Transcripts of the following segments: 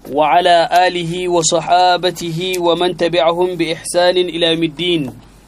وعلى آله وصحابته ومن تبعهم بإحسان إلى يوم الدين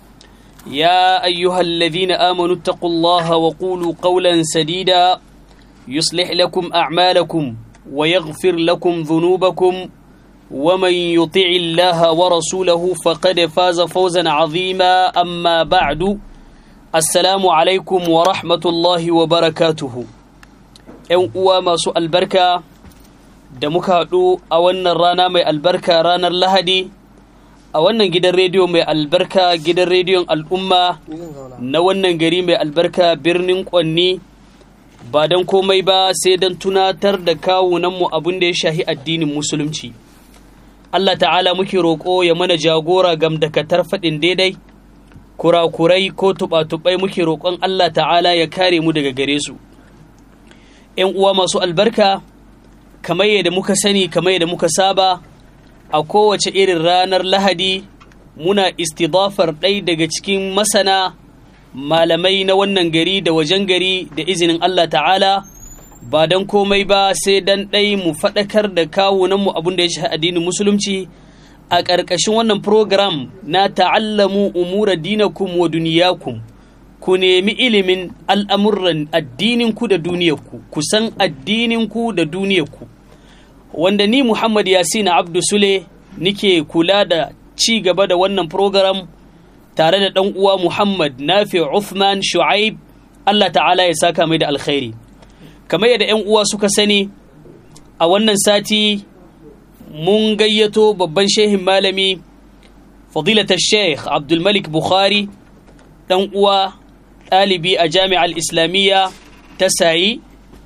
يا أيها الذين آمنوا اتقوا الله وقولوا قولا سديدا يصلح لكم أعمالكم ويغفر لكم ذنوبكم ومن يطع الله ورسوله فقد فاز فوزا عظيما أما بعد السلام عليكم ورحمة الله وبركاته ‘yan uwa masu albarka da muka haɗu a wannan rana mai albarka ranar lahadi a wannan gidan rediyo mai albarka gidan rediyon al'umma na wannan gari mai albarka birnin ƙwanni ba don komai ba sai don tunatar da kawunanmu abin da ya shahi addinin musulunci Allah ta'ala muke roƙo ya mana jagora gam da katar faɗin daidai kurakurai ko tuɓa-tuɓai muke roƙon Allah ta'ala ya kare mu daga gare su ‘yan uwa masu albarka kamar yadda muka sani kamar yadda muka saba a kowace irin ranar lahadi muna istidafar ɗai daga cikin masana malamai na wannan gari da wajen gari da izinin Allah ta'ala ba don komai ba sai dan ɗai mu faɗakar da kawunanmu abin da ya shi addinin musulunci a ƙarƙashin wannan program na ta'allamu umura dinakum wa duniyakum ku nemi ilimin al'amuran addininku da duniyarku ku san addininku da duniyarku wanda ni Muhammad Yasina Abdu Sule nike kula da ci gaba da wannan program tare da ɗan uwa Muhammad Nafi Uthman Shu'aib Allah ta'ala ya saka mai da alkhairi kamar yadda 'yan uwa suka sani a wannan sati mun gayyato babban shehin malami fadilatar sheikh abdulmalik bukhari ɗan uwa ɗalibi a jami'ar islamiyya ta sayi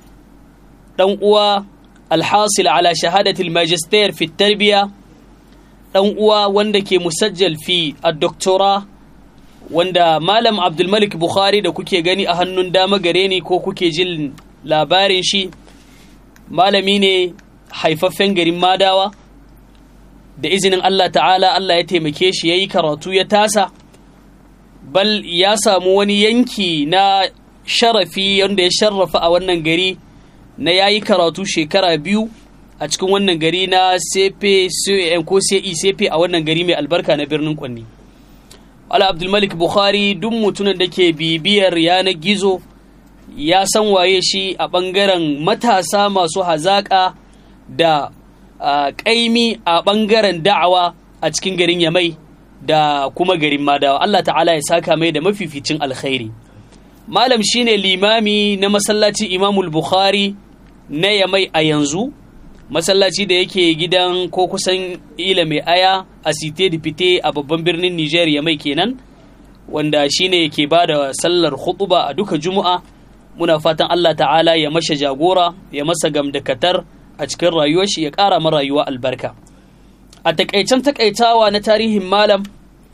ɗan uwa alhasil ala shahadatul magister fi tarbiya ɗan uwa wanda ke musajjal fi a doktora wanda malam abdulmalik bukhari da kuke gani a hannun dama gare ni ko kuke jin labarin shi malami ne haifaffen garin madawa da izinin Allah ta'ala Allah ya taimake shi ya yi karatu ya tasa bal ya samu wani yanki na sharafi wanda ya sharrafa a wannan gari na ya yi karatu shekara biyu a cikin wannan gari na sefe ko sai sefe a wannan gari mai albarka na birnin kwanni ala abdulmalik bukhari duk mutumin da ke bibiyar yanar gizo ya san waye shi a ɓangaren matasa masu hazaƙa da ƙaimi a ɓangaren da'awa a cikin garin yamai da kuma garin madawa Allah ta'ala ya saka mai da mafificin alkhairi malam shine limami na masallaci imamul bukhari na yamai a yanzu masallaci da yake gidan ko kusan ila mai aya a site da fite a babban birnin niger yamai kenan wanda shine ke ba da sallar khutuba a duka juma'a muna fatan Allah ta'ala ya masha jagora ya masa gamdakatar a cikin rayuwar shi ya ƙara ma rayuwa albarka a takaicen takaitawa na tarihin malam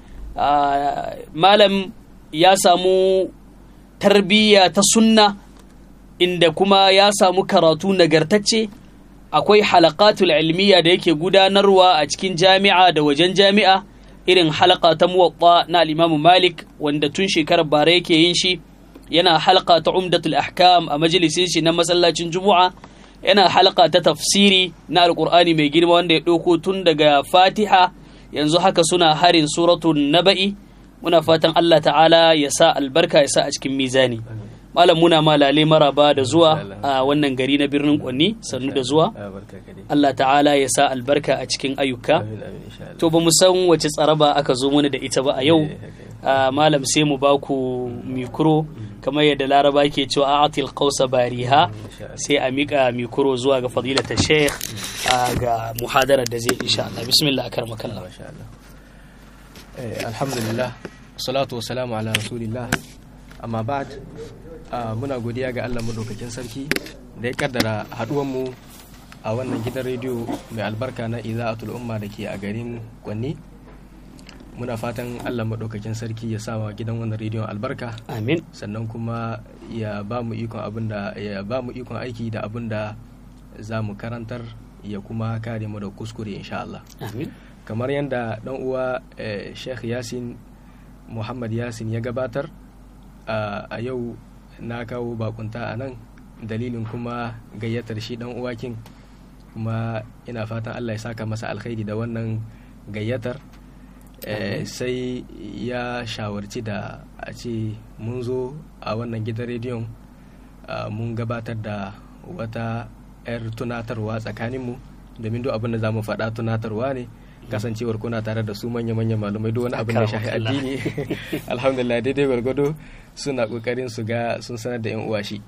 malam ya samu tarbiyya ta sunna inda kuma ya samu karatu nagartacce akwai halakatul ilmiya da yake gudanarwa a cikin jami'a da wajen jami'a irin halaka ta muwatta na al malik wanda tun shekarar bara yake yin shi yana halka ta umdatul ahkam a majalisin shi na masallacin juma'a yana halka ta tafsiri na alkur'ani mai girma wanda ya ɗauko tun daga fatiha yanzu haka suna harin suratun naba'i muna fatan allah ta'ala ya sa albarka ya sa a cikin mizani malam muna malale maraba da zuwa a wannan gari na birnin kwanni sannu da zuwa allah ta'ala ya sa albarka a cikin ayyuka to ba mu san wace tsaraba aka zo mana da ita ba a yau malam sai mu ba ku mikro kamar yadda laraba ke cewa atil qausa bariha sai a mika mikro zuwa ga fadilata sheikh ga muhadarar da zai insha Allah bismillah akarmakallah alhamdulillah salatu wassalamu ala rasulillah amma ba'd muna godiya ga Allah madaukakin sarki da ya kaddara haduwan mu a wannan gidan rediyo mai albarka na iza'atul umma da ke a garin Kwanni muna fatan allah maɗaukakin sarki ya sa wa gidan wannan rediyon albarka amin sannan kuma ya ba mu ikon abin da ya ba mu ikon aiki da abin da za mu karantar ya kuma kare mu da kuskure insha Allah amin kamar yadda dan uwa eh, Sheikh Yasin Muhammad Yasin ya gabatar a yau na kawo bakunta a nan dalilin kuma gayyatar shi dan uwa kin kuma ina fatan Allah ya saka masa alkhairi da wannan gayyatar sai ya shawarci da a ce mun zo a wannan gidan rediyon mun gabatar da wata 'yar tunatarwa tsakaninmu domin duk abin da za mu faɗa tunatarwa ne kasancewar kuna tare da su manya-manyan malumai duk wani abin da shahi addini alhamdulillah daidai gwargwado suna kokarin su ga sun sanar da yan uwa shi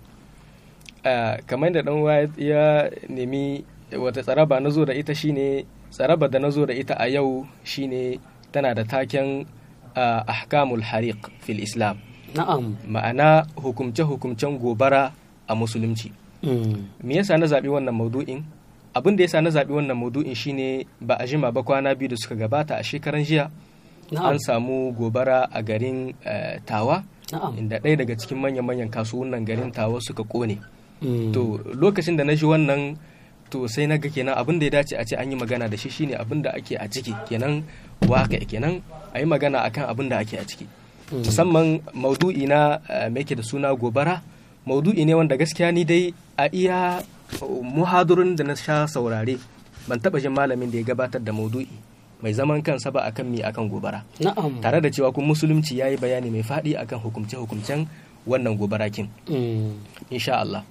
kamar da dan uwa ya nemi wata tsaraba na zo da ita shine tsaraba da na zo da ita a yau shine tana da taken ahkamul hariq fil islam na'am ma'ana hukumce-hukumcen gobara a musulunci me yasa na zaɓi wannan maudu'in abin da yasa na zaɓi wannan maudu'in shine ba a jima ba kwana biyu da suka gabata a shekaran jiya an samu gobara a garin tawa inda ɗaya daga cikin manyan-manyan kasuwannin garin tawa suka kone to lokacin da na ji wannan to sai na ga kenan abin da ya dace a ce an yi magana da shi shine abin da ake a ciki kenan waka kenan a yi magana akan abin da ake a ciki musamman maudu'i na me da suna gobara maudu'i ne wanda gaskiya ni dai a iya muhadurin da na sha saurare ban taba jin malamin da ya gabatar da maudu'i mai zaman kansa ba akan mi akan gobara na'am tare da cewa kun musulunci yayi bayani mai faɗi akan hukumce hukumcen wannan gobara kin insha Allah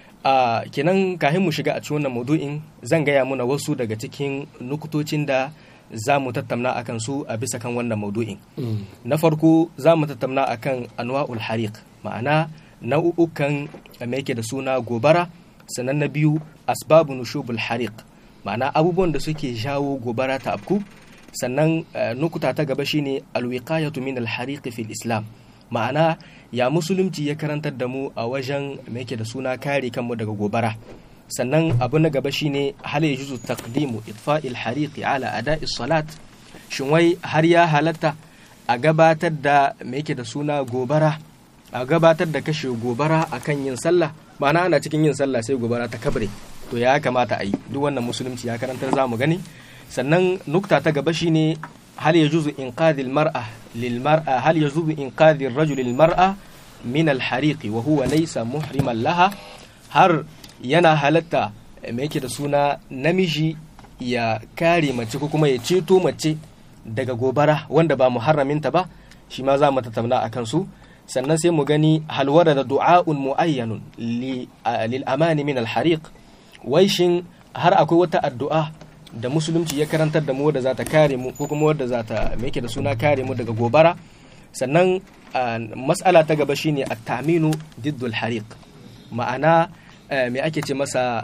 a kenan kahin mu shiga a cikin wannan maudu'in zan gaya muna wasu daga cikin nukutocin da za mu tattauna akan su a bisa kan wannan maudu'in na farko za mu tattauna akan anwa'ul hariq ma'ana nau'ukan mai yake da suna gobara sannan na biyu asbabu nushubul hariq ma'ana abubuwan da suke jawo gobara ta afku sannan nukuta ta gaba shine alwiqayatu min alhariq fil islam ma'ana ya musulunci ya karantar da mu a wajen mai yake da suna kare kanmu daga gobara sannan abu na gaba shine hal yajuzu taqdimu itfa'il hariqi ala ada'i salat shin wai har ya halatta a gabatar da mai yake da suna gobara a gabatar da kashe gobara akan yin sallah ma'ana ana cikin yin sallah sai gobara ta kabre to ya kamata a yi duk wannan musulunci ya karantar zamu gani sannan nukta ta gaba shine hal yajuzu inqadhil mar'a lil mar'a hal yajuzu inqadhir rajul lil mar'a min al hariqi wa huwa laysa muhriman laha har yana halatta me yake da suna namiji ya kare mace ko kuma ya ceto mace daga gobara wanda ba muharraminta ba shi ma za mu tattauna akan su sannan sai mu gani halwara da du'a'un mu'ayyanun lil amani min al-hariq wai shin har akwai wata addu'a da musulunci ya karantar da mu wadda za ta kare mu ko kuma wadda za ta yake da suna kare mu daga gobara sannan mas'ala ta gaba shine at-taminu diddul hariq ma'ana me ake ce masa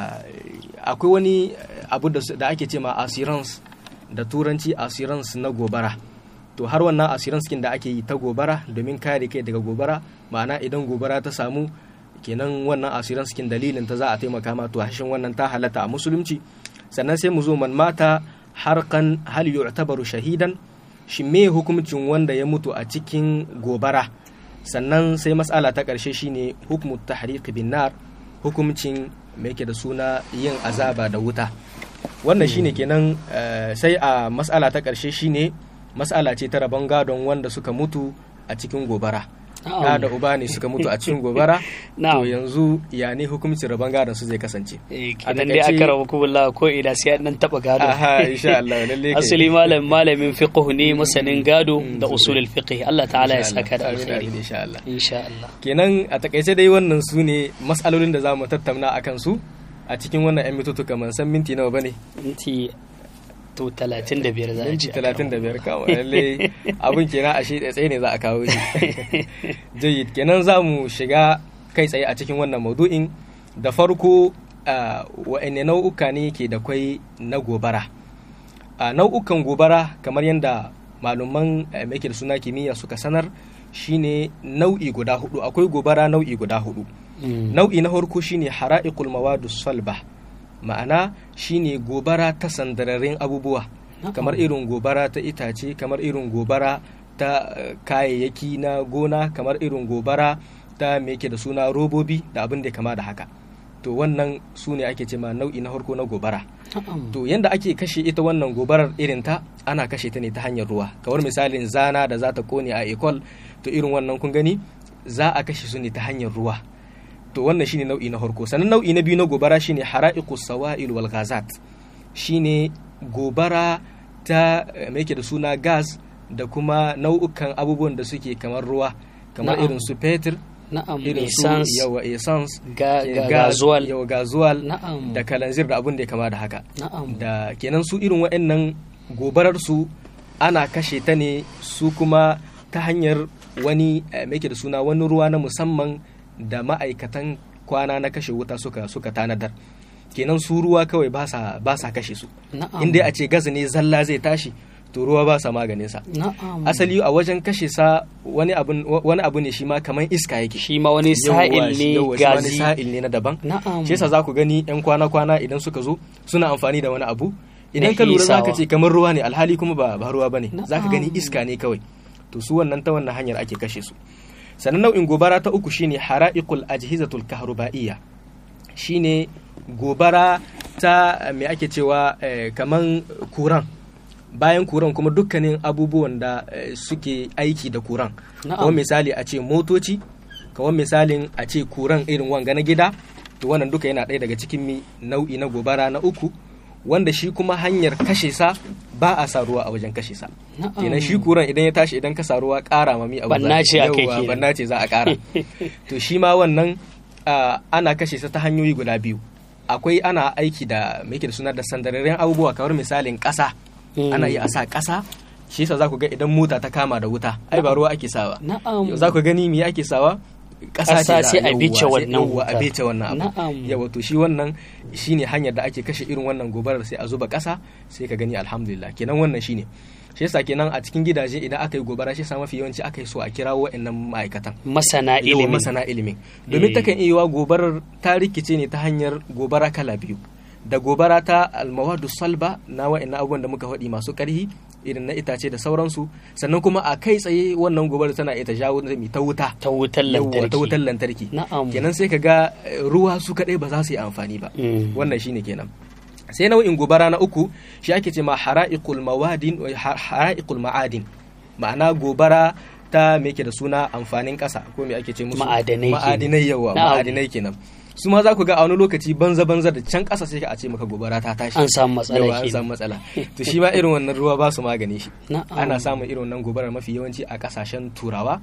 akwai wani abu da ake ce ma assurance da turanci assurance na gobara to har wannan asiran skin da ake yi ta gobara domin kare kai daga gobara ma'ana idan gobara ta samu kenan wannan asiran skin dalilin ta za a taimaka ma to hashin wannan ta halatta a musulunci sannan sai mu zo man mata harkan hal yu'tabaru shahidan shi me hukuncin wanda ya mutu a cikin gobara sannan sai mas'ala ta karshe shine hukmu tahriq bin nar hukuncin me yake da suna yin azaba da wuta wannan shine kenan sai a mas'ala ta karshe shine matsala ce ta rabon gadon wanda suka mutu a cikin gobara da da uba ne suka mutu a cikin gobara to yanzu ya ne hukuncin rabon gadon su zai kasance a dai aka rabu kubulla ko ina sai an taba gado aha insha Allah lalle asali malam malamin fiqh ne masanin gado da usulul fiqh Allah ta'ala ya saka da alkhairi insha Allah insha Allah kenan a takaice dai wannan su ne mas'alolin da zamu tattauna akan su a cikin wannan yan mitutu kamar san minti nawa bane minti to talatin da biyar za a minti ci talatin da biyar kawo lalle abin kenan a shi tsaye ne za a kawo shi jayyid kenan za mu shiga kai tsaye a cikin wannan maudu'in da farko wa'anne nau'uka ne ke da kwai na gobara nau'ukan gobara kamar yadda malaman mai da suna kimiyya suka sanar shine nau'i guda hudu akwai gobara nau'i guda hudu nau'i na farko shine hara'iqul mawadus salba ma'ana shine gobara ta sandararin abubuwa kamar irin gobara ta itace kamar irin gobara ta kayayyaki na gona kamar irin gobara ta me yake da suna robobi da abin da kama da haka to wannan su ne ake cema nau'i na farko na gobara to yanda ake kashe ita wannan gobarar irin ta ana kashe ta ne ta hanyar ruwa kamar misalin zana da za ta kone a ekol to irin wannan kun gani za a kashe su ne ta hanyar ruwa to wannan shine nau'i na farko sannan nau'i na biyu na gobara shine hara'iqus sawa'il wal ghazat shine gobara ta me yake da suna gas da kuma nau'ukan abubuwan da suke kamar ruwa kamar Na'am. irin su fetur na'am irin su essence yawa essence ga eh, ga gas, gazuwal yawa gazuwal na'am da kalanzir da abin da ya kama da haka na'am da kenan su irin waɗannan gobarar su ana kashe ta ne su kuma ta hanyar wani eh, me yake da suna wani ruwa na musamman da ma'aikatan kwana na kashe wuta suka suka tanadar kenan su ruwa kawai ba sa ba sa kashe su na'am in dai a ce gas ne zalla zai tashi to ruwa ba sa maganin sa na'am asali a wajen kashe sa wani abu wani abu ne shi ma kamar iska yake shi ma wani Yawwa, sa'il shi- ne yawwa, shi ma wani gazi sa'il ne na daban na'am shi yasa za ku gani yan kwana-kwana idan suka zo suna amfani da wani abu idan Na ka lura za ka hisawa. ce kamar ruwa ne alhali kuma ba, ba ruwa ba ne za ka gani Na'am. iska ne kawai to su wannan ta wannan hanyar ake kashe su sannan nau'in gobara ta uku shine hara'iqul ajhizatul kahruba'iyya shine gobara ta me ake cewa eh, kaman kuran bayan kuran kuma dukkanin abubuwan da eh, suke aiki da kuran Na'am. kamar misali a ce motoci kamar misalin a ce kuran irin wanga na gida to wannan duka yana ɗaya daga cikin mi nau'i na gobara na uku wanda shi kuma hanyar kashe sa ba a sa ruwa a wajen kashe sa na'am kenan shi kuran idan ya tashi idan ka sa ruwa ƙara mami abu Banna ce aka yi Yawwa, kenan. banna ce za a ƙara to shi ma wannan ah, ana kashe sa ta hanyoyi guda biyu akwai ana aiki da me yake da suna da sandararren abubuwa kamar misalin ƙasa Mm. ana iya a sa ƙasa shi yasa za ku ga idan mota ta kama da wuta ai ba ruwa ake sawa na'am Yau za ku gani me ake sawa ƙasa Ƙasa ce sai za- a yawwa, bice sai- wannan yawwa, a wuta. bice wannan abu Na'am. yawa to shi wannan shine hanyar da ake kashe irin wannan gobarar sai a zuba ƙasa sai ka gani alhamdulillah kenan wannan shine shi yasa kenan a cikin gidaje idan aka yi gobara shi yasa mafi yawanci aka yi so a kirawo wa'annan ma'aikatan masana yawa ilimin masana ilimin domin Eh. takan iya yiwa gobarar ta rikice ne ta hanyar gobara kala biyu da gobara ta almawadu salba na wa'annan abubuwan da muka faɗi masu ƙarhi irin na itace da sauransu sannan kuma a kai tsaye wannan gobarar tana iya ta jawo zami ta wuta ta wutar Yawwa, lantarki ta wutar lantarki na'am kenan sai ka ga eh, ruwa su kaɗai ba za su yi amfani ba Mm. wannan shine kenan sai nau'in gobara na uku shi ake ce ma hara'iqul mawadin ha- hara'iqul ma'adin ma'ana gobara ta me yake da suna amfanin ƙasa ko me ake ce musu Ma'adanai kenan. ma'adinai yawa Na'am. ma'adinai kenan su ma za ku ga a wani lokaci banza banza da can ƙasa sai ka a ce maka gobara ta tashi an samu matsala yawa an kenan. samu matsala to shi ma irin wannan ruwa ba su magani shi na'am ana samun irin wannan gobarar mafi yawanci a kasashen turawa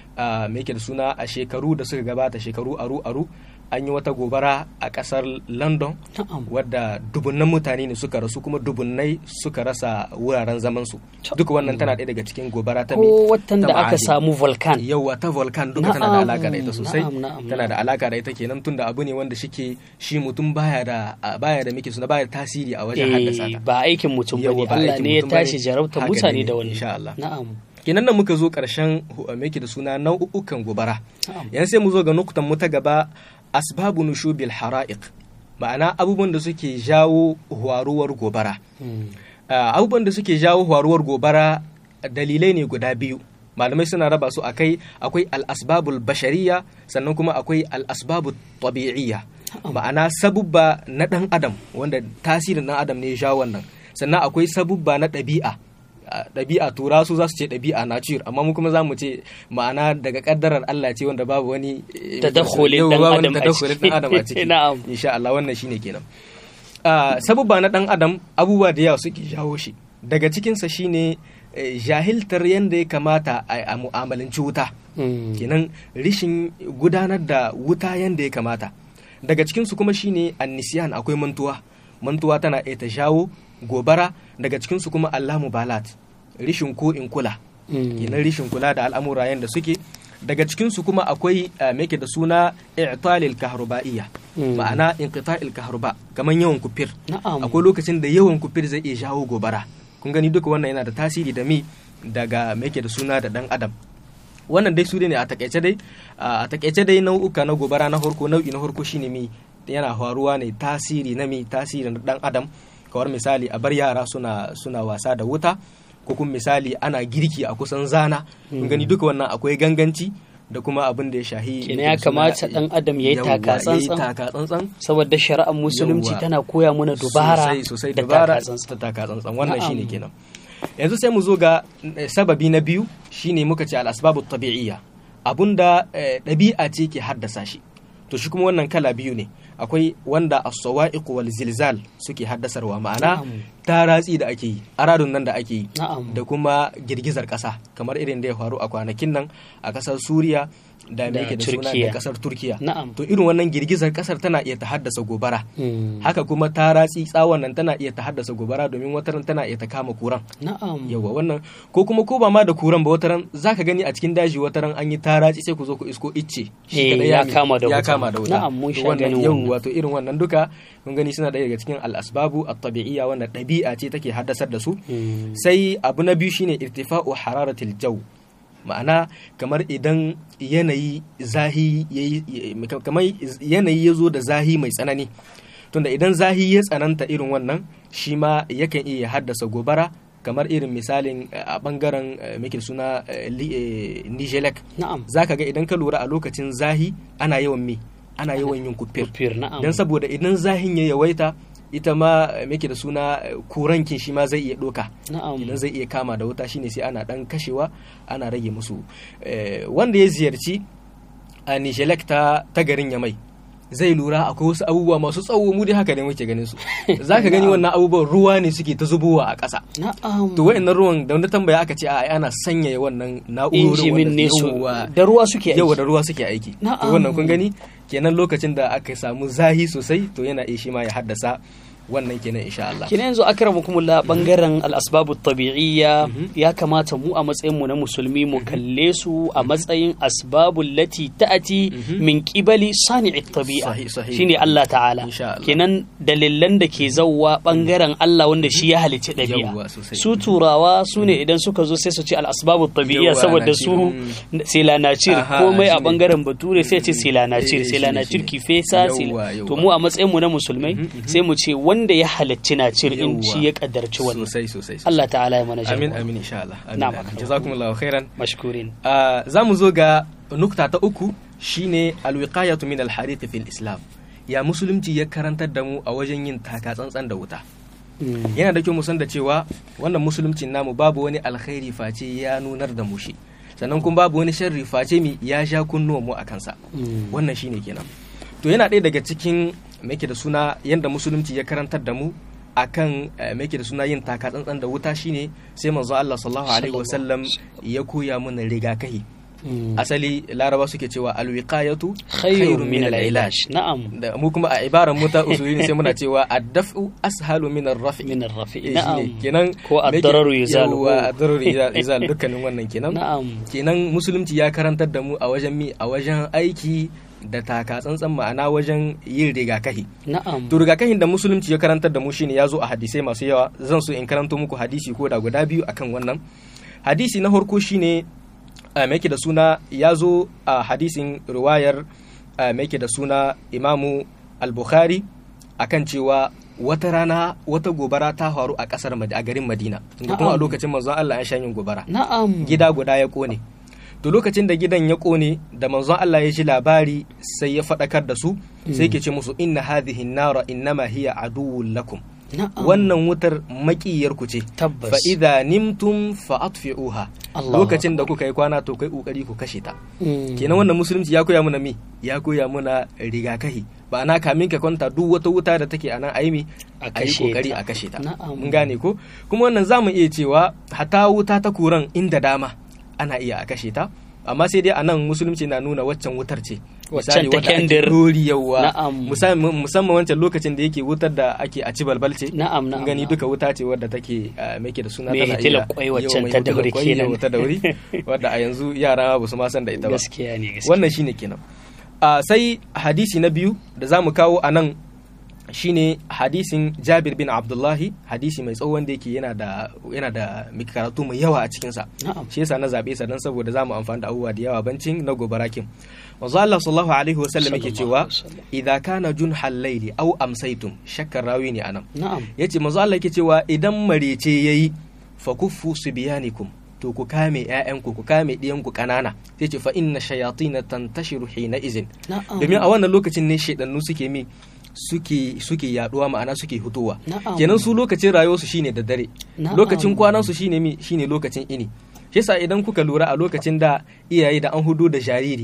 a me yake da suna a shekaru da suka gabata shekaru aru aru an yi wata gobara a kasar london na'am wadda dubunnan mutane ne suka rasu kuma dubunnai suka rasa wuraren zamansu To. duk wannan tana ɗaya daga cikin gobara ta me ko watan ta da aka ma'adin. samu volcan yauwa ta volcan duka tana da Na'am, alaka da ita sosai na'am, na'am, tana da alaka da ita kenan tunda abu ne wanda shike shi mutum baya da a- baya da muke suna baya da tasiri a wajen haddasa eh ta ba aikin mutum Yawwa, bane ba Allah aikin ne ya mutum bane. tashi jarabta Haka mutane ne, da wani insha Allah. na'am kenan nan muka zo ƙarshen hu- me yake da suna nau'ukan gobara na'am yanzu sai mu zo ga nukutan mu ta gaba asbabu nushubil hara'iq ma'ana abubuwan da suke jawo waruwar gobara Mm. Ah, abubuwan da suke jawo waruwar gobara dalilai ne guda biyu malamai suna raba su akai akwai al-asbabul bashariya sannan kuma akwai al-asbabu tabi'iyya ma'ana sabubba na dan adam wanda tasirin dan adam ne ya jawo wannan sannan akwai sabubba na ɗabi'a a ɗabi'a tura su za su ce ɗabi'a nature amma mu kuma za mu ce ma'ana daga ƙaddarar Allah ce wanda babu wani eh, Tadakkulin yau ɗan babu wani adam a tadakkulin ciki. ɗan adam a ciki Na'am. insha Allah wannan shine kenan Ah, sabubba na ɗan adam abubuwa da yawa suke jawo shi daga cikinsa shine eh, jahiltar yadda ya kamata a a mu'amalanci wuta Mm. kenan rishin gudanar da wuta yadda ya kamata daga cikinsu kuma shine annisiyan akwai mantuwa mantuwa tana iya ta jawo gobara daga cikinsu kuma allamu balat rishin ko in kula Mm. kenan rishin kula da al'amura yadda suke daga cikinsu kuma akwai eh, me yake da suna i'talil kahruba'iyya Mm. ma'ana inqita'il kahruba kaman yawan kufir na'am akwai lokacin da yawan kufir zai iya jawo gobara kun gani duka wannan yana da tasiri da mi daga me yake da suna da dan adam wannan dai su ne a takaice dai a takaice dai nau'uka na gobara na farko nau'i na farko shine mi yana faruwa ne tasiri na mi tasiri na dan adam kawar misali a bar yara suna suna wasa da wuta ko kuma misali ana girki a kusan zana kun gani duka wannan akwai ganganci da kuma abin da ya shahi Kenan ya kamata ɗan adam ya yi Yawwa, taka tsantsan. taka tsantsan saboda shari'ar musulunci Yawwa. tana koya mana dubara sosai sosai da dubara takatsantsan. ta taka tsantsan wannan Na'am. shine kenan yanzu sai mu zo ga eh, sababi na biyu shine muka ce al asbabu tabi'iyya abunda eh, ɗabi'a ce ke haddasa shi to shi kuma wannan kala biyu ne akwai wanda as-sawa'iq wal zilzal suke haddasarwa ma'ana Na'am. taratsi da ake yi aradun nan da ake yi Na'am. da kuma girgizar ƙasa kamar irin da ya faru a kwanakin nan a ƙasar Suriya da me Da yake da suna Turkiya. da ƙasar Turkiya Na'am. to irin wannan girgizar ƙasar tana iya ta haddasa gobara Mm. haka kuma taratsi tsawon nan tana iya ta haddasa gobara domin wataran tana iya ta kama kuran Na'am. yawa wannan ko kuma ko ba ma da kuran ba wataran zaka gani a cikin daji wataran an yi taratsi sai ku zo ku isko icce Eh, kadai ya mi- kama da ya wuta. kama da wuta Na'am, mun To sha wannan ganin yau wannan. wato irin wannan duka kun gani suna ɗaya daga cikin al-asbabu at-tabi'iyya wanda ɗabi'a ce take haddasar da su Mm. sai abu na biyu shine irtifa'u hararatil jaw ma'ana kamar idan yanayi zahi yayi ya- kamar yanayi ya zo da zahi mai tsanani tunda idan zahi ya tsananta irin wannan shi ma yakan iya haddasa gobara kamar irin misalin eh, a bangaren eh, muke suna eh, li- eh, nijelek Na'am. zaka ga idan ka lura a lokacin zahi ana yawan me ana yawan yin kufir Kufir, na'am. don saboda idan zahin ya yawaita ita ma eh, muke da suna eh, kurankin shi ma zai iya doka Na'am. idan zai iya kama da wuta shine sai ana dan kashewa ana rage musu Eh, wanda ya ziyarci a nishelek ta ta garin yamai zai lura akwai wasu abubuwa masu tsawo mu dai haka ne muke ganin su zaka gani wannan abubuwan ruwa ne suke ta zubowa a ƙasa Na'am. to wa'annan ruwan da wani tambaya aka ce a ana sanyaya wannan na'urorin Injimin wanda ne su yawwa, da ruwa suke aiki. yawa da ruwa suke aiki to Na'am. wannan kun gani kenan lokacin da aka samu zahi sosai to yana iya shi ma ya haddasa wannan kenan insha Allah kina yanzu akramakumullah bangaren al-asbabu tabi'iyya ya kamata mu a matsayin mu na musulmi mu kalle su a matsayin asbabul lati ta'ati min qibali sani'i tabi'a Sahih, sahih. shine Allah ta'ala Insha Allah. kenan dalilan da ke zawwa bangaren Allah wanda shi ya halicci dabi'a Yawwa, sosai. su turawa su ne idan suka zo sai su ce al-asbabu tabi'iyya Yawwa, saboda naci, su mm. sai lanacir Aha, komai a shine. bangaren bature sai ce sai lanacir Eh, sai shine, lanacir shine. ki fesa sai Yawwa, to yawwa. mu a matsayin mu na musulmai sai mu ce wanda ya halicci na cir in Yawwa. shi ya kaddarci wannan sosai sosai sosai. Allah ta'ala ya mana amin jagora amin insha Allah amin, Na'am, amin. akan. jazakumullahu khairan mashkurin Ah, za mu zo ga nukta ta uku shine alwiqayatu min alhariq fil islam ya musulunci ya karantar da mu a wajen yin taka tsantsan da wuta yana da kyau mu san da cewa wannan musuluncin namu babu wani alkhairi face ya nunar da mu shi sannan kuma babu wani sharri face mi ya sha kunnuwan mu a kansa wannan shine kenan to yana ɗaya daga cikin make da suna yadda musulunci ya karantar da mu akan eh, make da suna yin taka tsantsan da wuta shine sai manzo Allah sallallahu alaihi wasallam ya koya mana rigakahi asali laraba suke cewa alwiqayatu khairun min al-ilaj na'am da mu kuma a ibaran mu ta usulin sai muna cewa ad-daf'u ashalu min ar-raf'i min ar-rafi Eh, na'am shine kenan ko me ke- ad-dararu yuzalu yawwa, ad-dararu yuza- yuzalu dukkanin wannan kenan na'am kenan musulunci ya karantar da mu a wajen mi a wajen aiki da taka tsantsan ma'ana wajen yin rigakahi na'am to rigakafin da musulunci ya karantar da mu shine ya zo a hadisai masu yawa zan so in karanto muku hadisi ko da guda biyu akan wannan hadisi na farko shine uh, mai da suna ya zo a hadisin riwayar uh, mai da suna imamu al-bukhari akan cewa wata rana wata gobara ta faru a kasar Mad- a garin madina inda kuma a Na'am. lokacin manzon Allah ya sha yin gobara na'am gida guda ya kone to lokacin da gidan ya kone da manzon Allah ya ji labari sai ya faɗakar da su sai ke ce musu inna hadhihi nara innama hiya aduwwun lakum na'am wannan wutar makiyar ku ce tabbas fa idza nimtum fa atfi'uha Allahu lokacin da kuka yi kwana to kai kokari ku kashe ta Mm. kenan wannan musulunci ya koya mana mi ya koya mana rigakahi ba na kamin ka kwanta duk wata wuta da take a nan a yi mi A a yi kashe kokari ta. a kashe ta Na'am. mun gane ko kuma wannan zamu iya cewa hata wuta ta kuran inda dama ana iya a kashe ta amma sai dai a nan musulunci na nuna waccan wutar ce Waccan Misali, ta wadda ake kendir. dori yawa Na'am. musamman musamman wancan lokacin da yake wutar da ake a ci balbal ce Na'am, na'am, Mun gani na'am. duka wuta ce wadda take ah, me ke da suna Me tana hitilar iya- kwai yawa, waccan mai ta hitilar dauri kwai, kenan. yawa, ta dauri wadda a yanzu yara ba su ma san da ita ba gaskiya ne gaskiya wannan shine kenan a sai hadisi na biyu da za mu kawo a nan shine hadisin jabir bin abdullahi hadisi mai tsawo wanda yake yana da yana da mai karatu mai yawa a cikinsa na'am shi yasa na zabe sa dan saboda za mu amfani da abubuwa da yawa bancin na gobarakin manzo Allah sallallahu alaihi wa sallam yake Sallallahu cewa alaihi wasallam. idza kana junhal layli aw amsaytum shakkar rawi ne anan na'am yace manzo Allah yake cewa idan marece yayi fa kuffu subyanikum to ku kame ƴaƴanku ku kame ɗiyanku ƙanana sai ce fa inna shayatin tantashiru hina izin na'am domin a wannan lokacin ne shaidannu suke mi suke suke yaduwa ma'ana suke hutowa Na'am. kenan su lokacin rayuwarsu shine da dare Na'am. lokacin kwanan su shine mi shine lokacin ini shi yasa idan kuka lura a lokacin da iyaye da an hudu da jariri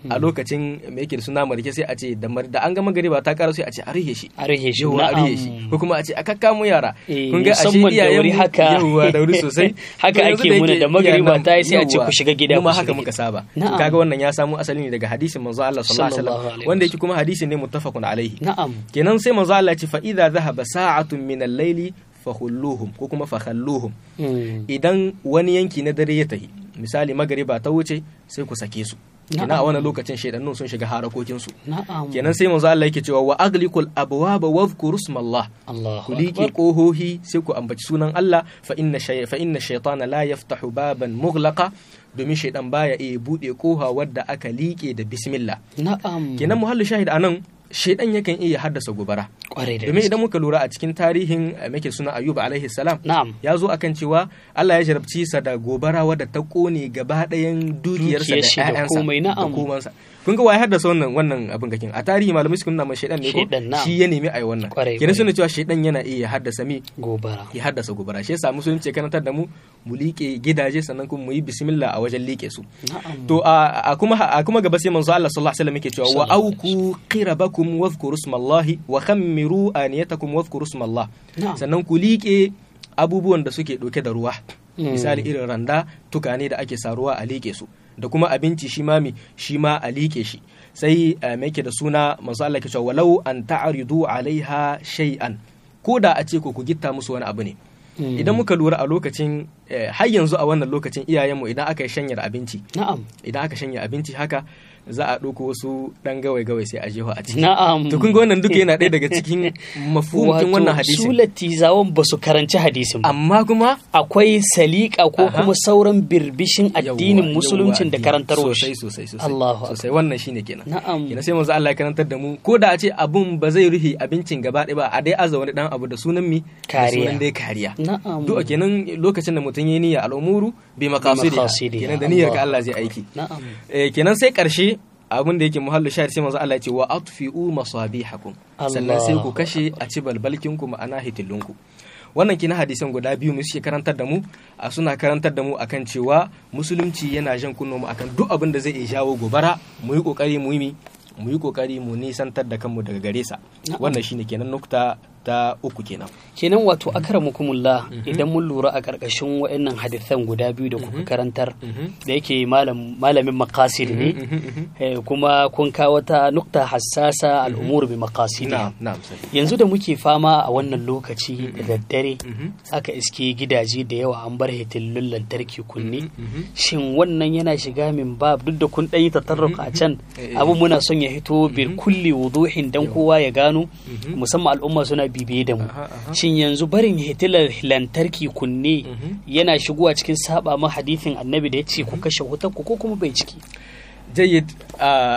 a lokacin me yake da suna marke sai a ce da mar- da an ga magariba ta karo sai a ce a rihe shi a rage shi yawwa a rihe shi ko kuma a ce a kakkamu yara Eh, kun ga ashe musamman da iyayen wuri mu haka. yawwa da wuri sosai Haka To yanzu ake da muna yake da magariba iyayen ta yi sai a ce yawwa, ku shiga gida, mu ma ku haka shiga muka gida. saba Na'am. kaga wannan ya samu asali ne daga hadisin manzo Allah sallallahu Sallallahu alaihi alaihi wasallam wanda yake kuma hadisin ne muttafaqun alaihi na'am kenan sai manzo Allah ya ce fa idza dhahaba sa'atun min al-layli fakhulluhum ko kuma fakhalluhum Mm. idan wani yanki na dare ya tahi misali magariba ta wuce sai ku sake su kenan a Na'am. wannan lokacin shaidannun sun shiga harakokin su na'am kenan sai manzo Allah yake cewa wa aglikul abwaba wadhkuru ismallah Allahu ku liƙe akbar ƙohohi sai ku ambaci sunan Allah fa inna shay fa inna shaytana la yaftahu baban mughlaqa domin shaidan baya iya bude koha wadda aka liƙe da bismillah na'am kenan muhallu shahid anan shaidan yakan iya haddasa gobara kwarai da domin gaske idan muka lura a cikin tarihin eh, muke suna ayyub alaihi salam na'am ya zo akan cewa Allah ya jarabci sa da gobara wadda ta kone gaba ɗayan dukiyarsa Dukiyar shi da da ƴaƴansa komai, na'am. komansa kun ga waye haddasa wannan wannan abin gakin a tarihi malamai suka nuna mai shaidan ne ko Shaidan, na'am. shi ya nemi ai wannan Kwarai, kenan kwarai. suna cewa shaidan yana iya haddasa mi gobara ya haddasa gobara shi yasa musulunci ya karantar da mu mu liƙe gidaje sannan kuma mu yi bismillah a wajen liƙe su na'am to a a kuma a kuma gaba sai manzo Allah sallallahu alaihi wasallam yake cewa wa Sallallahu auku qirabakum wadhkuru ismallahi wa khammiru aniyatakum wadhkuru ismallah Na'am. sannan ku liƙe abubuwan da suke ɗauke da ruwa Mm. misali irin randa tukane da ake saruwa a liƙe su da kuma abinci shi ma mi shi ma a liƙe shi sai eh, me yake da suna manzo Allah ke cewa walau an ta'ridu alaiha shay'an ko da a ce ko ku gitta musu wani abu ne Mm. idan muka lura a lokacin eh, har yanzu a wannan lokacin iyayenmu idan aka yi shanyar abinci na'am idan aka shanya abinci haka za a ɗauko wasu ɗan gawai-gawai sai a jeho a ciki na'am to kun ga wannan duka yana ɗaya daga cikin mafhumin wannan hadisin su latizawan ba su karanci hadisin ba amma kuma akwai salika ko Aha. kuma sauran birbishin addinin Yawwa, musuluncin da yawwa, karantarwa sosai shi sosai sosai Allahu sosai wannan shine kenan na'am kenan sai manzo Allah ya karantar da mu ko da a ce abun ba zai rufe abincin gaba ɗaya ba a dai aza wani dan abu da sunan mi da Kariya. sunan dai kariya na'am du'a kenan lokacin da mutum ya niyya al'umuru bi maqasidiha maqasidiha. kenan da niyyar ka Allah. Allah zai aiki na'am Eh, kenan sai karshe abin da yake muhallu shahid sai manzo Allah ya ce wa atfi'u masabihakum sannan sai ku Allah. kashe a ci balbalkin ku ma'ana hitillunku wannan kina hadisan guda biyu mu suke karantar da mu a suna karantar da mu akan cewa musulunci yana jan kunno mu akan duk abin da zai iya jawo gobara mu yi kokari mu yi mi mu yi kokari mu nisantar da kanmu daga gare sa Na'am. wannan shine kenan nukta ta uku kenan kenan wato akramukumullah idan mun lura a ƙarƙashin waɗannan hadithan guda biyu da kuka karantar da yake malam malamin maqasid ne eh, kuma kun kawo ta nukta hassasa al'umur bi maqasid na'am na'am sai yanzu da muke fama a wannan lokaci da daddare Mhm. aka iske gidaje da yawa an bar hitillun lantarki kunne Mhm. shin wannan yana shiga min bab duk da kun ɗanyi tatarruka a can Eh, eh. abin muna son ya hito bil kulli wuduhin dan kowa ya gano Mhm. musamman al'umma suna bibiye da mu Aha, aha. shin yanzu barin hitilar lantarki kunne Mhm. yana shigowa cikin saba ma hadithin annabi da ya ce ku kashe wutar ku ko kuma bai ciki jayyid a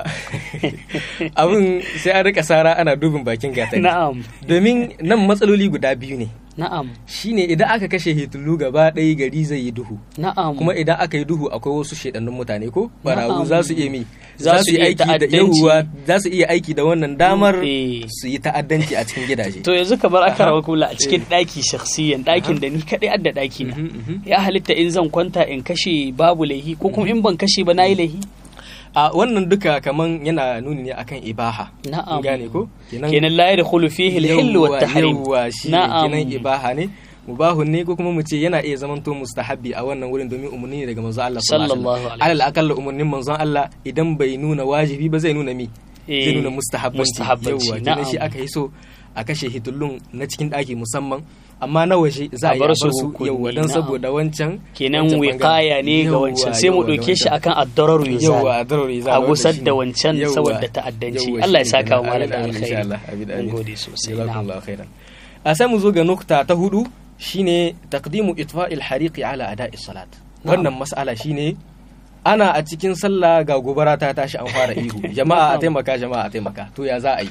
abin sai an rika sara ana dubin bakin gatari na'am domin nan matsaloli guda biyu ne na'am shine idan aka kashe hitullu gaba ɗaya gari zai yi duhu na'am kuma idan aka yi duhu akwai wasu shedannun mutane ko barawu Na'am. za su iya mi Za su iya aiki da ta'addanci. yawuwa za su iya aiki da wannan damar Eh. su yi ta'addanci a cikin gidaje to yanzu kamar aka Aha. rawa kula a cikin ɗaki shakhsiyan ɗakin da ni kaɗai adda ɗaki na Mhm, mhm. ya halitta in zan kwanta in kashe babu laihi ko kuma in ban kashe ba na yi laihi a wannan duka kaman yana nuni ne akan ibaha Na'am. Kun gane ko kenan la yadkhulu fihi al-hill wa at-tahrim yawwa shi ne kenan ibaha ne mubahun ne ko kuma mu ce yana iya zamanto mustahabbi a wannan wurin domin umarni ne daga manzon Allah Sallallahu alaihi alal akalla umarnin manzon Allah idan bai nuna wajibi ba zai nuna mi Eh, zai nuna mustahabbanci mustahabbanci, yawwa kenan shi na'am. aka yi so a kashe hitullun na cikin ɗaki musamman amma na waje za a A yi a bar bar su su hukumi, yawwa don na'am. saboda wancan kenan wancan wiqaya ne ga Yawwa, wancan sai mu yawwa, ɗauke shi ga akan ad-darar wancan. yuzal yawwa daruri za a wanda gusar shine. da wancan Yawwa, saboda ta'addanci yawwa, Allah ya shine saka wa kenan. malam da Amin, amin, insha alkhairi Allah, amin, mun amin. gode sosai na'am Jazakumullahu khairan. a sai mu zo ga nukta ta hudu shine taqdimu itfa'il hariqi ala ada'i salat wannan mas'ala shine ana a cikin sallah ga gobara ta tashi an fara ihu jama'a a taimaka jama'a a taimaka to ya za a yi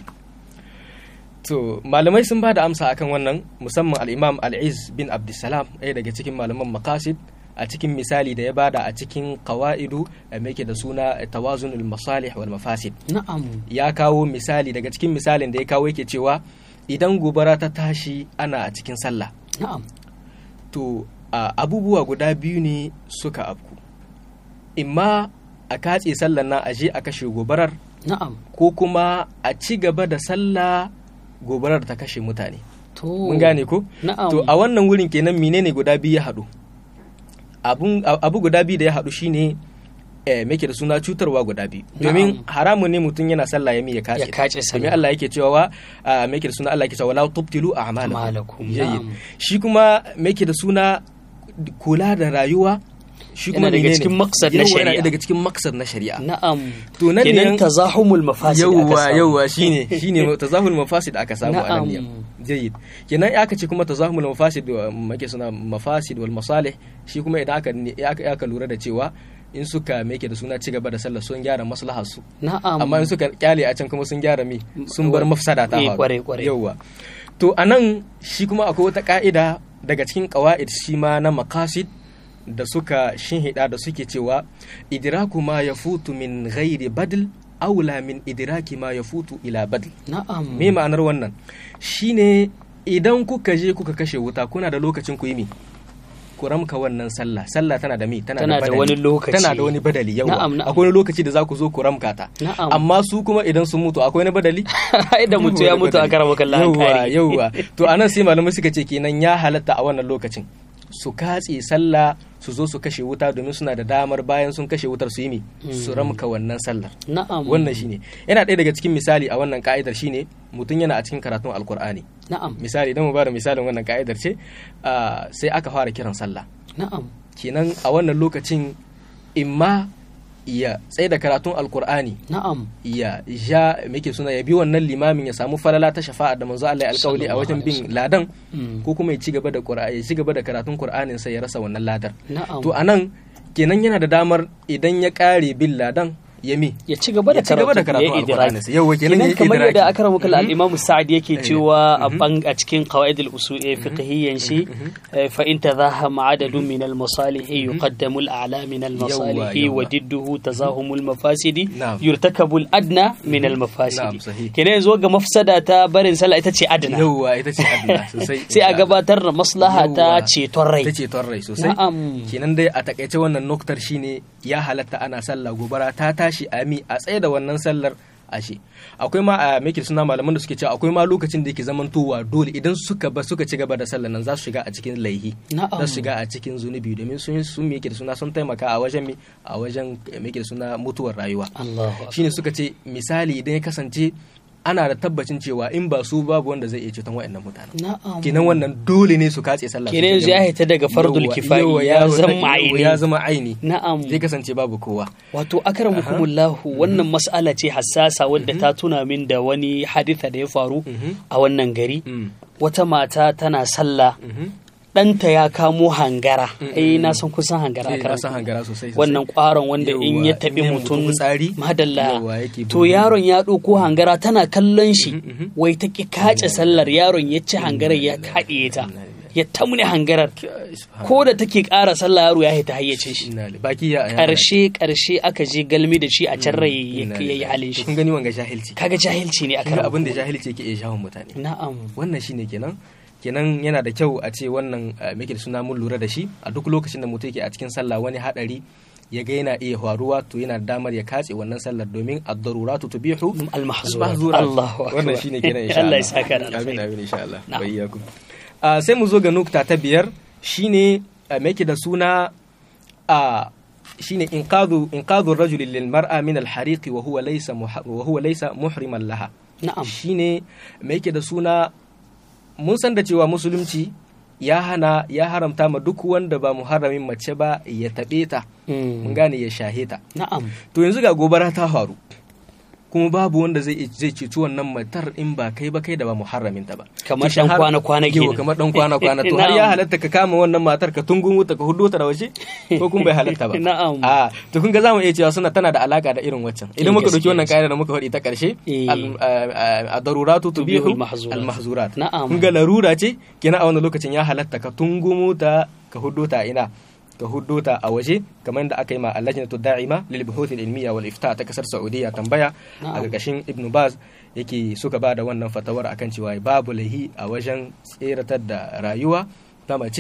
to malamai sun ba da amsa akan wannan musamman al-imam al-iz bin abdussalam ɗaya daga cikin malaman maqasid a cikin misali da ya bada a cikin qawaidu da yake da suna tawazunul masalih wal mafasid na'am ya kawo misali daga cikin misalin da ya kawo yake cewa idan gobara ta tashi ana a cikin sallah na'am to a abubuwa guda biyu ne suka afku imma a katse sallar nan a je a kashe gobarar na'am ko kuma a ci gaba da sallah gobarar ta kashe mutane to mun gane ko na'am to a wannan wurin kenan menene guda biyu ya haɗu abun abu guda biyu da ya haɗu shine eh, make da suna cutarwa guda biyu domin Na'am. haramun ne mutum yana sallah ya mi ya kace Ya kace sallah. domin Allah yake cewa ah, make da suna Allah yake cewa la tubtilu a'malakum A'malakum, Jayyid. na'am. shi kuma make da suna kula da rayuwa shi kuma Yana daga menene? cikin maksad na Yawwa, yana shari'a. daga cikin maksad na shari'a na'am To nan ne kenan yan- tazahumul mafasid aka yawwa samu. yawwa shine shine tazahul mafasid aka samu a nan Na'am. ne jayyid kenan ya aka ce kuma tazahul mafasid wa make suna mafasid wal masalih shi kuma idan aka ne- ya aka aka lura da cewa in suka make da suna ci gaba da sallah sun gyara maslahar su na'am amma in suka kyale a can kuma sun gyara mi sun bar mafsada ta Eh, faru. kware, kware. yawwa to anan shi kuma akwai wata ka'ida daga cikin qawaid shi ma na maqasid da suka shinhida da suke cewa idraku ma yafutu min ghairi badl aula min idraki ma yafutu ila badl na'am me ma'anar wannan shine idan kuka je kuka kashe wuta kuna da lokacin ku yi mi ku ramka wannan sallah sallah tana da mi tana, Tana da badali. wani lokaci. tana da wani badali yawa Na'am, na'am. akwai wani lokaci da za ku zo ku ramka ta Na'am. amma su kuma idan sun mutu akwai wani badali ai da mutu ya mutu a karama kallon yauwa yauwa to anan sai malamai suka ce kenan ya halatta a wannan lokacin su katse sallah su zo su kashe wuta domin suna da damar bayan sun kashe wutar su yi mi su ramka wannan sallar na'am wannan shine yana ɗaya daga cikin misali a wannan ka'idar shine mutum yana a cikin karatun alkur'ani na'am misali idan mu bada misalin wannan ka'idar ce ah, sai aka fara kiran sallah na'am kenan a wannan lokacin imma ya tsaye da karatun alkur'ani na'am ya ja muke suna ya bi wannan limamin ya samu falala ta shafa'a da manzo Allah ya alƙawli a wajen bin ladan Mm. ko kuma ya ci gaba da qur'ani ya ci gaba da karatun qur'anin sai ya rasa wannan ladar na'am to anan kenan yana da damar idan ya kare bin ladan ya mi ya ci gaba da ya ci gaba da karatu karatun ya alkur'ani idraki sai yau kenan ya kamar idraki yadda aka ramu kala al-imam sa'ad yake Eh. cewa a bang a cikin qawaid al-usul eh, fiqhiyyan shi eh, fa in tazahama adadun min al-masalih yuqaddamu al-a'la min al-masalih Yawwa, wa yawwa. didduhu tazahum al-mafasidi Na'am. yurtakabu al-adna min Na'am, al-mafasidi sahih. kenan yanzu ga mafsada ta barin sallah ita ce adna yauwa ita ce adna sosai sai a insha Allah. gabatar da maslaha ta Yawwa. ceton rai ta ceton rai sosai Na'am. kenan dai a takaice wannan noktar shine ya halatta ana sallah gobara ta tashi a mi a tsaye da wannan sallar ashe akwai ma a make suna malaman da suke cewa akwai ma lokacin da yake zamantowa dole idan suka ba suka ci gaba da sallar nan za su shiga a cikin laihi Na'am. za su shiga a cikin zunubi domin sun sun me da suna sun taimaka a wajen mi a wajen me da suna mutuwar rayuwa Allahu akbar. shine suka ce misali idan ya kasance ana da tabbacin cewa in ba su babu wanda zai iya ceton waɗannan mutanen na'am kenan wannan dole ne su katse sallah kenan yanzu ya hita daga fardul kifayi ya zama aini ya zama aini na'am zai kasance babu kowa wato akramukumullahu wannan mas'ala ce hassasa wadda ta tuna min da wani haditha da ya faru a wannan gari Mm. wata mata tana sallah Mhm. ɗanta ya kamo hangara eh na san kusan hangara Eh, a na san hangara sosai sosai. wannan ƙwaron wanda in ya Yawwa, taɓi in ya mutum mutu fitsari, madalla yawwa, yake to bugu. yaron ya ɗauko hangara tana kallon shi Mhm, mhm. wai ta ƙi kace sallar yaron ya ci hangarar ya kaɗe ta ya tamne hangarar ko da take ƙara sallah yaro ya haita hayyacin shi Inna lillahi. baki ya ƙarshe ƙarshe aka je galmi da shi a can rai ya Inna ya yi lillahi. halin To shi kun gani wanga jahilci kaga jahilci ne a kun ga kan abin da jahilci yake iya shahun mutane na'am wannan shine kenan kenan yana da kyau a ce wannan eh, muke da suna mun lura da shi a duk lokacin da mutum yake a cikin sallah wani hadari ya ga yana iya faruwa to yana da damar ya katse wannan sallar domin ad-daruratu tubihu al-mahzurat al-mahzurat. Allahu akbar wannan shine kenan insha Allah Allah ya saka da amin alkhairi amin insha Allah Na'am. wa iyyakum Ah, sai mu zo ga nukta ta biyar shine ah, me yake da suna a shine inqadhu inqadhu ar-rajul lil mar'a min al-hariq wa huwa laysa muha- wa huwa laysa muhriman laha na'am shine me yake da suna mun san da cewa musulunci ya hana ya haramta ma duk wanda ba muharramin mace ba ya taɓe ta Mm. mun gane ya shahe ta na'am to yanzu ga gobara ta faru kuma babu wanda zai zai ceci wannan matar in ba kai ba kai da ba muharramin ta ba Kamar To dan har- kwana-kwana Yau, kenan. kamar dan kwana kwana to har Na'am. ya halatta ka kama wannan matar ka tungun wuta ka hudo ta da waje ko kun bai halatta ba Na'am. a to kun ga zamu iya cewa suna tana da alaka da irin waccan idan muka dauki gaskiya wannan ce. kaida da muka faɗi ta karshe Eh. al- a- a- ad-daruratu tubihu al-mahzurat. al-mahzurat Na'am. kun ga larura ce kenan a wannan lokacin ya halatta ka tungumo ta ka hudo ta ina ka hudo ta a waje kamar da aka yi ma allajnatu da'ima lil buhuth al ilmiya wal ifta ta kasar saudiya tambaya a Na'am. gargashin ibn baz yake suka ba da wannan fatawar akan cewa babu lahi a wajen tseratar da rayuwa ta mace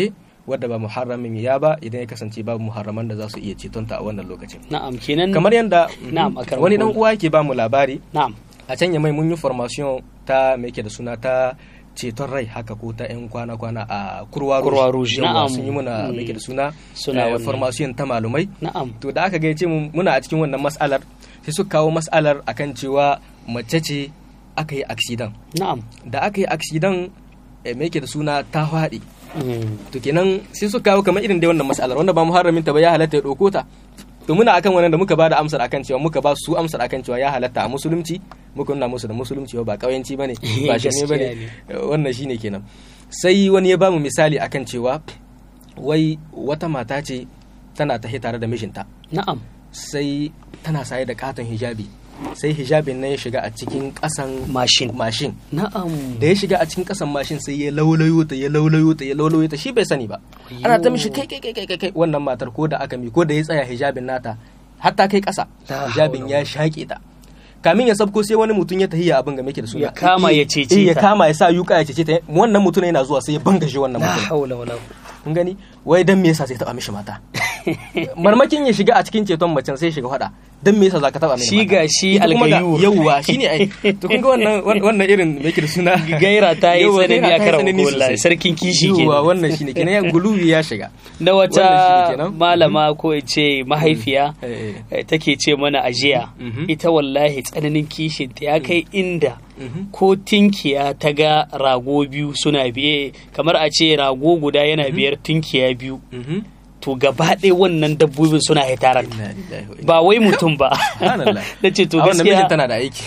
wadda ba muharramin ya ba idan ya kasance babu muharraman da za su iya cetonta a wannan lokacin na'am kenan kamar yadda Na'am, akram wani dan kullu. uwa yake ba mu labari na'am a can ya mai mun yi formation ta me yake da suna ta ceton rai haka ko ta yan kwana-kwana a kurwa Kurwa Rouge, Yawwa, na'am. sun yi muna me yake da suna Suna eh, wannan. formation ta malumai na'am to da aka gaice mu muna a cikin wannan mas'alar sai suka kawo mas'alar akan cewa mace ce aka yi accident na'am da aka yi accident eh, me yake da suna ta faɗi Mm. to kenan sai suka kawo kamar irin dai wannan mas'alar wanda ba muharramin ta ba ya halatta ya ɗauko ta to muna akan wannan da muka ba da amsar akan cewa muka ba su amsar akan cewa ya halatta a musulunci muka nuna musu da musulunci ba kauyanci bane ba shirme bane Gaskiya wannan shine kenan sai wani ya ba mu misali akan cewa wai wata mata ce tana tahi tare da mijinta na'am sai tana saye da katon hijabi sai hijabin nan ya shiga a cikin kasan mashin mashin na'am da ya shiga a cikin kasan mashin sai ya laulayo ta ya laulayo ta ya laulayo ta shi bai sani ba ana ta mishi kai kai kai kai kai wannan matar ko da aka mi ko da ya tsaya hijabin nata hatta kai kasa La hijabin haula ya shaƙe ta kamin ya sabko sai wani mutum ya tahiya abin ga ke da suna Ya kama ya cece Eh, ya ta. kama ya sa yuka ya cece ta wannan mutum yana zuwa sai ya bangaje wannan la mutum haula wala kun gani wai dan me yasa sai taba mishi mata marmakin ya shiga a cikin ceton macen sai ya shiga fada dan me yasa zaka taba mishi Shi mata? ga shi Ita kuma ga- algayu. yawwa shine ai to kun ga wannan wannan irin me yake da suna gaira ta yi Yawwa, tsanani gaira a ta yi karan tsanani wallahi sosai. sarkin kishi Yawwa, kenan wannan shine kenan ya guluwi ya shiga na Wannan shine wata kenan. malama ko in ce mahaifiya Eh, eh. eh, take ce mana ajiya Mhm. ita wallahi tsananin kishin ta ya kai inda Mhm. ko tinkiya ta ga rago biyu suna biye kamar a ce rago guda yana biyar tinkiya biyu Mhm. to gaba ɗaya wannan dabbobin suna hitaran Inna lillahi wa inna ba wai mutum ba Subhanallah. na ce to a wannan mijin gaskiya tana da aiki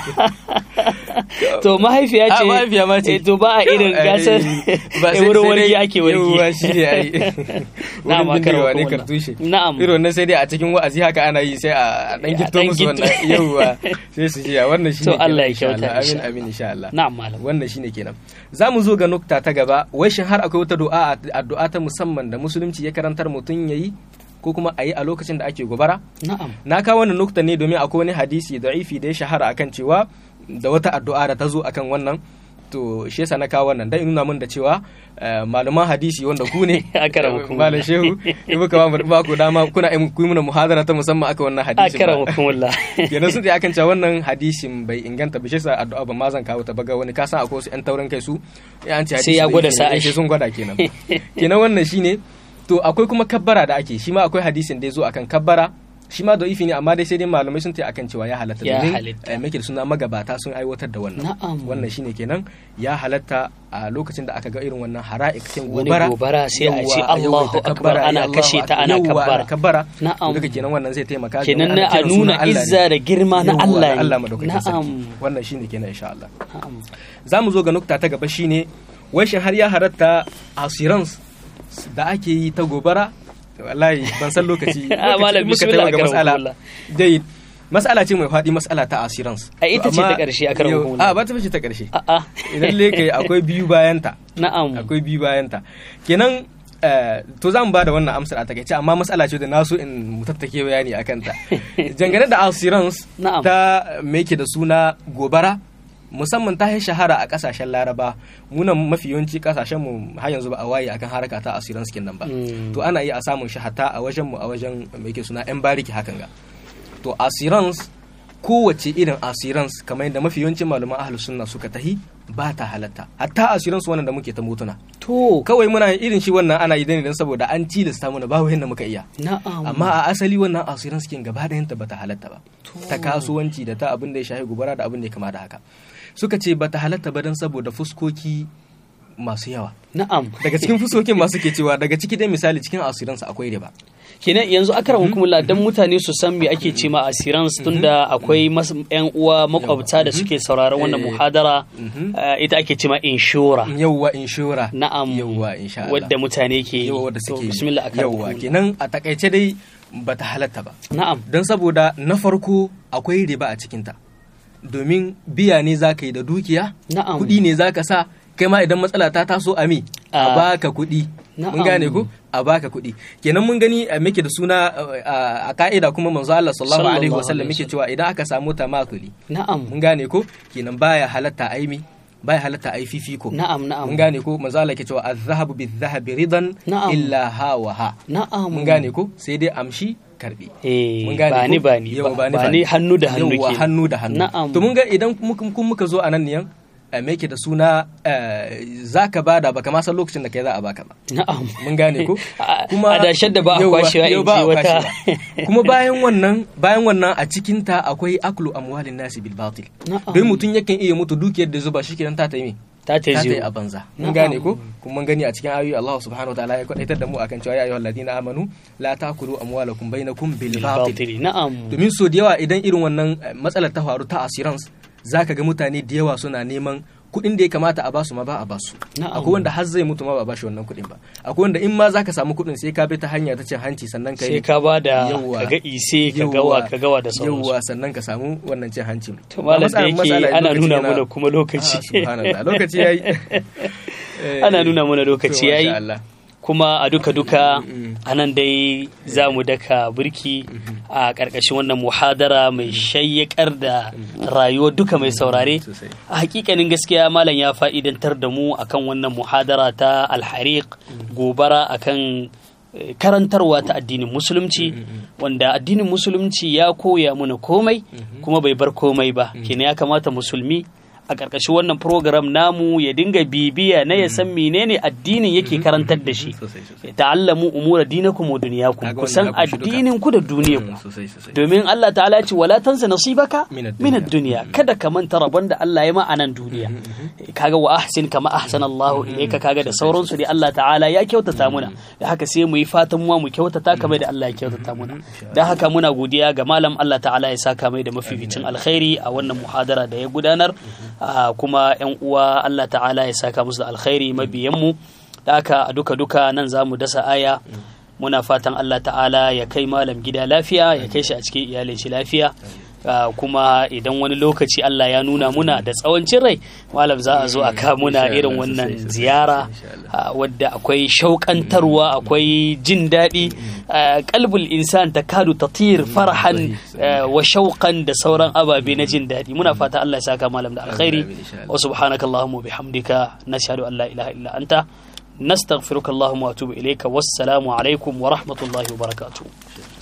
to mahaifiya A, ce mahaifiya ma ce. eh, to ba a irin Eh, gasar ba eh, sai- wurin sai wargi dai- ake wargi yawwa, shi ne ai Na'am, wurin akram bindigawa ne Allah. kartushe Na'am. irin wannan sai dai a cikin wa'azi haka ana yi sai a dan A gitto ɗan musu gitto. wannan yawwa sai su jiya wannan shi To ne Allah ya insha kyauta, Allah. amin insha amin insha Allah na'am malam wannan shine kenan za mu zo ga nukta ta gaba wai shin har akwai wata du'a addu'a ta musamman da musulunci ya karantar mutum yayi ko kuma a yi a lokacin da ake gobara na'am na kawo wannan nukta ne domin akwai wani hadisi da'ifi da ya shahara akan cewa da wata addu'a da ta zo akan wannan to shi yasa na kawo wannan dan in nuna min da cewa eh, malaman hadisi wanda ku ne Akramakum. malam shehu in muka ba mu- ba ku dama kuna yin ku yi mana muhadara ta musamman akan wannan hadisi akara hukumullah kenan sun ce akan cewa wannan hadisin bai inganta ba shi yasa addu'a ba ma zan kawo ta ba ga wani ka san akwai wasu yan taurin kai su ya an ce Sai hadisi ya da gwada yake sa'a ne, shi. sai sun gwada kenan kenan wannan shine to akwai kuma kabbara da ake shi ma akwai hadisin da ya zo akan kabbara shi ma da'ifi ne amma dai sai dai malamai sun ce akan cewa ya halatta Ya domin halatta. eh, make da suna magabata sun aiwatar da wannan Na'am. wannan shine kenan ya halatta a lokacin da aka ga irin wannan hara'ik cin Wani gobara gobara sai a Yawwa, ce a Allahu yawaita Akbar, kabbara, ana ya Allahu kashe ta, ana Yawwa, kabbara. kabbara Na'am. duka kenan wannan zai taimaka kenan domin na ana a kiran nuna sunan Allah ne. izza da girma na Yawwa, Allah ne Allah madaukakin na'am sarki wannan shine kenan insha Allah na'am za mu zo ga nukta ta gaba shine wai shin har ya haratta assurance da ake yi ta gobara wallahi ban san lokaci Ah, malam, muka bismillah, taɓa ga akaram mas'ala kullah. dai mas'ala ce mai faɗi mas'ala ta assurance A ita ce Amma ta ƙarshe, akaram yau- kullah. a ba ta ce ta ƙarshe a'a idan leke akwai biyu bayanta na'am akwai biyu bayanta kenan eh, to za mu ba da wannan amsar a takaice amma matsala ce da na so in mu tattake bayani a kanta dangane da assurance Na'am. ta me yake da suna gobara musamman ta yi shahara a kasashen laraba munan mafi yawanci kasashen mu har yanzu ba a waye akan haraka ta assurance kin nan ba Mm. to ana iya a samun shi hatta a wajen mu a wajen me yake suna yan bariki hakan ga to assurance kowace irin assurance kamar yadda mafi yawancin malaman ahlus sunna suka tahi ba ta halatta hatta assurance wannan da muke ta motuna to kawai muna yin irin shi wannan ana idan idan saboda an tilasta mana ba yadda muka iya na'am amma a asali wannan assurance kin gaba ɗayanta bata halatta ba ta kasuwanci da ta abin da ya shafi gobara da abin da ya kama da haka suka ce bata halatta ba don saboda fuskoki masu yawa na'am daga cikin fuskokin masu ke cewa daga ciki dai misali cikin assurance akwai riba kenan yanzu akara hukumullah dan mutane su san me ake ce ma assurance tunda akwai mas- yan uwa makwabta da suke sauraron wannan Eh. muhadara Mhm. eh, ita ake ce ma inshora yawwa inshora na'am yawwa insha Allah wadda mutane ke yi yawwa wadda To, suke yi. bismillah akara yawwa hukumullah. kenan a takaice dai bata halatta ba na'am don saboda na farko akwai riba a cikinta domin biya ne za ka yi da dukiya Na'am. kuɗi ne za ka sa kai ma idan matsala ta taso a mi a Ah. baka kuɗi Na'am. mun gane ko a baka kuɗi kenan mun gani a muke da suna uh, a ka'ida kuma manzo Allah sallallahu alaihi Sallallahu wasallam alaihi muke cewa idan aka samu tamakuli na'am mun gane ko kenan baya halatta aimi bai halatta ai fifiko na'am na'am mun gane ko manzo Allah ke cewa az-zahabu bil-zahabi ridan Na'am. illa ha wa ha na'am mun gane ko sai dai amshi karbi eh mun gane ba ko? ni ba ni Yau, ba ni hannu da hannu Yauwa, ke hannu da hannu Na'am. to mun ga idan muka kun muka zo a nan niyan eh, me yake da suna eh, zaka bada baka ma san lokacin da kai za a baka ba na'am mun gane ko A- adashen da ba a Yauwa, kwashewa in yau ba ji a wata kwashewa. kuma bayan wannan bayan wannan a cikin ta akwai aklu amwalin nasi bil batil Na'am. don mutum yakan iya mutu dukiyar da zuba shi kenan ta ta yi me? ta ta ta ta yi yi a banza Na'am. mun gane ko kuma mun gani a cikin ayoyi Allah subhanahu wataala ya kwadaitar da mu akan cewa ya ayyuhal ladina amanu la ta'kulu amwalakum bainakum bil batil batili na'am domin so da yawa idan irin wannan eh, matsalar ta faru ta assurance zaka ga mutane da yawa suna neman kuɗin da ya kamata a basu ma ba a basu Na'am. akwai wanda har zai mutu ma ba a bashi wannan kuɗin ba akwai wanda in ma zaka samu kuɗin sai ka bi ta hanya ta cin hanci sannan ka sai ka ba da Yawwa. ka ga ise ka Yawwa. gawa ka gawa da sauransu yawwa sannan ka samu wannan cin hancin to malam da Matsala- matsala yake ana lokaci nuna yana- mana kuma lokaci Ah, subhanallah lokaci yayi Eh, ana nuna mana to, lokaci masha yayi Allah. kuma a duka duka Mm. a nan dai za mu daka birki a ƙarƙashin wannan muhadara mai shayyakar da rayuwar duka mai saurare Sosai. a hakikanin gaskiya malam ya fa'idantar da mu akan wannan muhadara ta alhariq gobara akan eh, karantarwa ta addinin musulunci wanda addinin musulunci ya koya mana komai kuma bai bar komai ba kenan ya kamata musulmi a ƙarƙashin wannan program namu ya dinga bibiya na ya san menene addinin yake karantar da shi Sosai, sosai. ya ta'allamu umura dinakum wa dunyakum Kaga ku san wannan ya kunshi duka. addinin ku da duniyar ku Mm, sosai sosai domin Allah ta'ala ce wala tansa nasibaka Minad min ad-dunya kada ka manta rabon da Allah ya ma a nan duniya kaga wa ahsin kama ahsana Allah ilayka kaga da sauransu dai Allah ta'ala ya kyautata muna da haka sai mu yi fatan mu mu kyautata kamar da Allah ya kyautata muna da haka muna godiya ga malam Allah ta'ala ya saka mai da mafificin alkhairi a wannan muhadara da ya gudanar Ah, kuma yan uwa Allah ta'ala ya saka musu da alkhairi mabiyan mu da haka a duka duka nan za mu dasa aya muna fatan Allah ta'ala ya kai malam gida lafiya ya kai shi a cikin iyalin shi lafiya Ah, kuma idan wani lokaci Allah ya nuna muna da tsawancin rai malam za a zo a ka muna Insha irin Allah, wannan sosai, sosai, ziyara insha Allah. ah, wadda akwai shauƙantarwa akwai jin daɗi ah, kalbul insan ta kadu tatir farhan ah, wa shauƙan da sauran ababe na jin daɗi muna fata Allah ya saka malam da alkhairi Amin, insha Allah. wa subhanaka allahumma bihamdika nashhadu an la ilaha illa anta nastaghfiruka allahumma wa atubu ilayka wassalamu alaikum wa rahmatullahi wa barakatuh